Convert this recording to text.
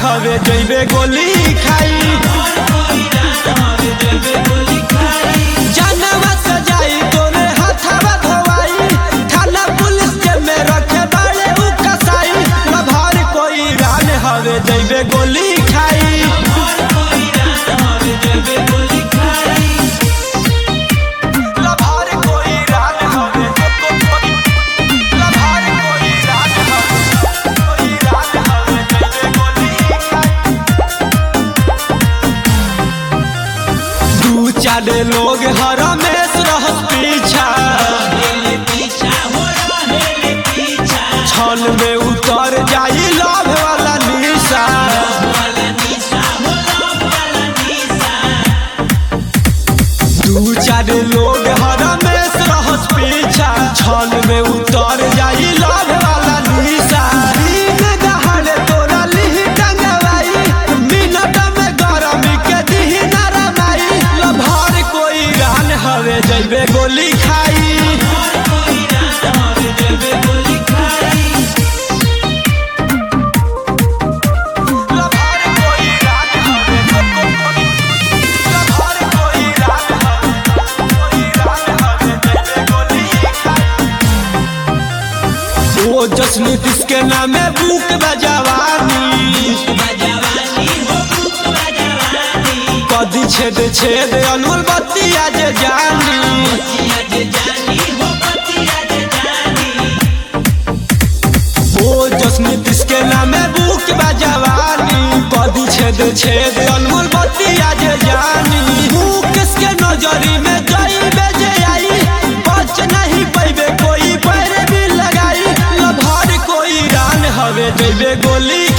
हवे जइबे गोली खाई जानवा सजाई तोरे हाथवा धोवाई थाना पुलिस के में रखे बाड़े उ कसाई लभार कोई रान हवे जइबे गोली खाई लभार कोई रान हवे लभार कोई रान हवे कोई रान हवे जइबे गोली खाई दू चार लोग हरमेश रहत पीछा छल में उतर जाई लव वाला निशा दू चार लोग हरमेश रहत पीछा छल में उतर जाई लव वाला निशा दिन दहाड़े तोरा लिही टंगवाई मिनट में गरमी के दिही नरमाई लभार कोई रान हवे जइबे गोली खाई लभार कोई रान हवे लभार कोई रान हवे कोई रान हवे जइबे गोली खाई ओ जश्न किसके नामे बुक बजवानी कदी छेद छेद अनमोल बत्ती आज जानी ओ जश्न किसके नामे बुक बजवानी कदी छेद छेद अनमोल बत्ती आज जानी बुक किसके नजरी में जाई बेजे आई बच नहीं पैबे कोई पैर भी लगाई लभार कोई रान हवे देबे गोली